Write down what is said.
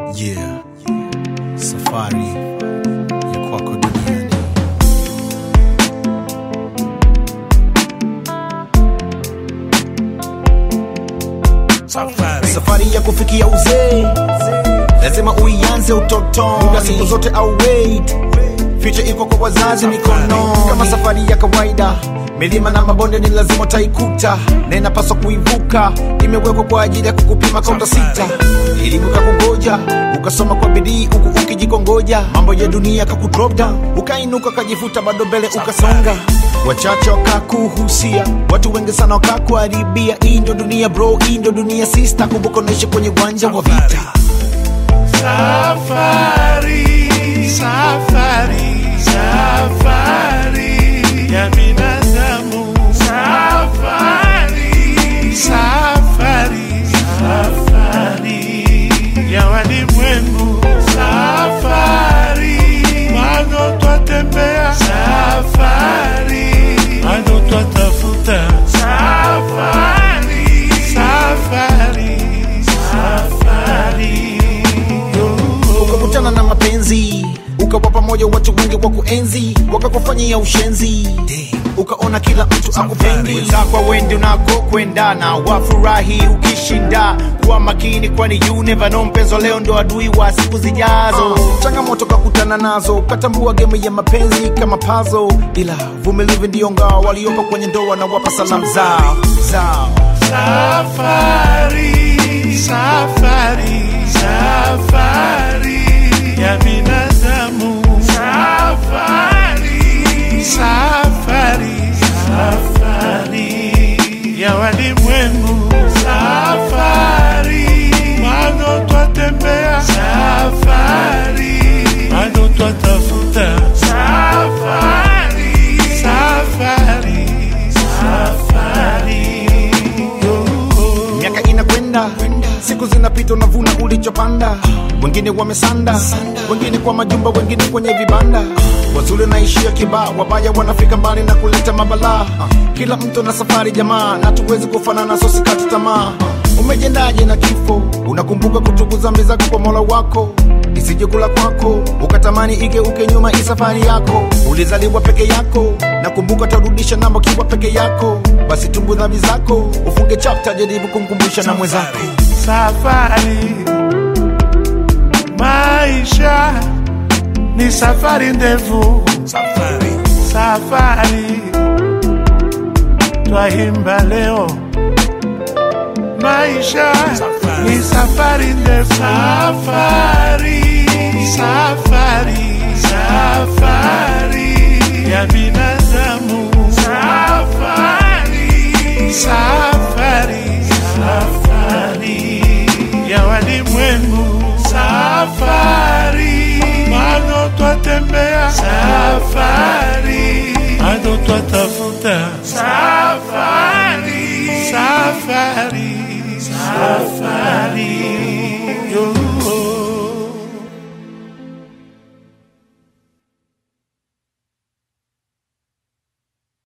Yeah. Safari ya kwako duniani. Safari. Safari ya kufikia uzee lazima uianze utotoni, muda siku zote au wait. Future iko kwa wazazi mikono, kama safari ya kawaida. Milima na mabonde ni lazima utaikuta, na inapaswa kuivuka. Imewekwa kwa ajili ya kukupima kaunta sita, elimu kakungoja, ukasoma kwa bidii huku ukijikongoja. Mambo ya dunia kakudrop down, ukainuka ukajivuta, bado mbele ukasonga. Wachache wakakuhusia, watu wengi sana wakakuharibia. Hii ndo dunia bro, hii ndo dunia sister. Kumbuka unaishi kwenye uwanja wa vita. Safari, safari, safari ya binadamu. Safari, safari, safari ya walimwengu. Safari, bado twatembea. Safari, bado twatafuta. Safari, safari, safari. ukakutana na mapenzi ukawa pamoja watu wengi wa kuenzi wakakufanyia ushenzi ukaona kila mtu akupendi kwa wendi unako kwendana wafurahi ukishinda kuwa makini kwani you never know mpenzo leo ndo adui wa siku zijazo changamoto kakutana nazo ukatambua game ya mapenzi kama pazo ila vumilivu ndio ngao waliopo kwenye ndoa na wapa salamu zao zao Safari, safari, safari ya binadamu. Safari, safari, safari ya walimwengu. Safari, bado twatembea. Safari, bado twatafuta. Safari, safari, safari. miaka inakwenda siku zinapita unavuna ulichopanda wengine wamesanda wengine kwa majumba wengine kwenye vibanda wazuri naishia kibaa wabaya wanafika mbali na kuleta mabalaa kila mtu na safari jamaa na tuwezi kufanana so sikati tamaa umejendaje na kifo unakumbuka kutubu zambi zako kwa mola wako isije kula kwako ukatamani igeuke nyuma hii safari yako ulizaliwa peke yako nakumbuka tarudisha namba kiwa peke yako basi tumbu dhambi zako ufunge chapta jaribu kumkumbusha na mwenzako Safari, maisha ni safari ndefu. safari Safari twaimba leo, maisha ni safari ndefu. Safari, safari, safari ya binadamu. Safari, safari, safari ya walimwengu. Safari, bado twatembea. Safari,